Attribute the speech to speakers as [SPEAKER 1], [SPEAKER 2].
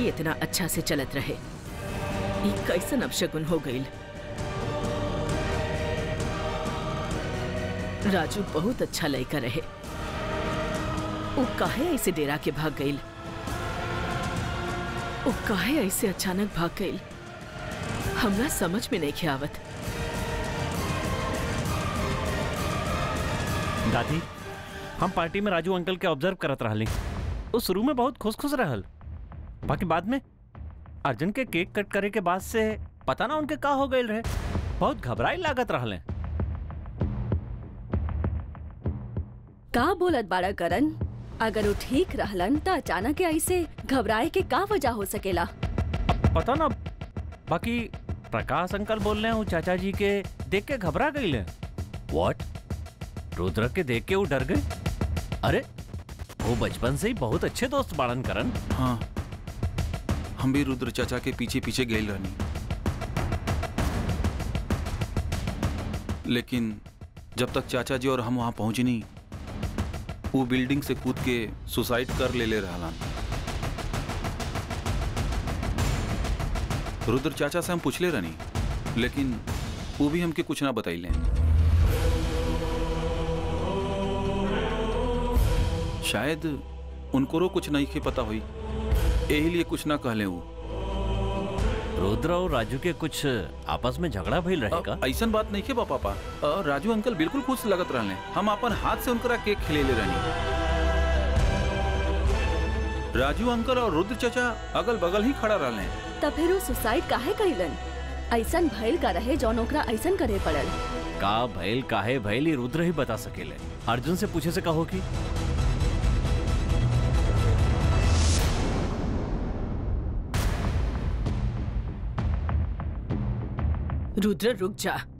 [SPEAKER 1] party इतना अच्छा से चलत रहे ई कैसन अपशगुन हो गईल राजू बहुत अच्छा लड़का रहे वो काहे ऐसे डेरा के भाग गईल वो काहे ऐसे अचानक भाग गईल हमरा समझ में नहीं आवत
[SPEAKER 2] दादी हम पार्टी में राजू अंकल के ऑब्जर्व करत रहली वो शुरू में बहुत खुश खुश रहल बाकी बाद में अर्जुन के केक कट करे के बाद से पता ना उनके का हो गए रहे बहुत घबराई लागत रहले
[SPEAKER 3] का बोलत बाड़ा करन अगर वो ठीक रहलन त अचानक ऐसे घबराए के का वजह हो सकेला
[SPEAKER 2] पता ना बाकी प्रकाश अंकल बोल रहे हैं चाचा जी के देख के घबरा गई ले व्हाट रुद्र के देख के वो डर गए अरे वो बचपन से ही बहुत अच्छे दोस्त बाड़न करन
[SPEAKER 4] हाँ हम भी रुद्र चाचा के पीछे पीछे गए रहनी लेकिन जब तक चाचा जी और हम वहां पहुंचनी वो बिल्डिंग से कूद के सुसाइड कर ले ले रहलन रुद्र चाचा से हम पूछले रहनी लेकिन वो भी हमके कुछ ना बताइले शायद उनको कुछ नहीं के पता हुई यही लिए कुछ ना कहले वो
[SPEAKER 2] रुद्र और राजू के कुछ आपस में झगड़ा भइल रहेगा
[SPEAKER 4] ऐसा बात नहीं के बा पापा अ, राजू अंकल बिल्कुल खुश लगत रहले हम अपन हाथ से उनकरा केक खिले ले रहनी राजू अंकल और रुद्र चाचा अगल बगल ही खड़ा रहले
[SPEAKER 3] त फिर वो सुसाइड काहे कइलन ऐसन भइल का रहे जौन ओकरा ऐसन करे पड़ल
[SPEAKER 2] का भइल काहे भइल ये रुद्र ही बता सकेले अर्जुन से पूछे से कहो कि
[SPEAKER 1] रुद्र रुक जा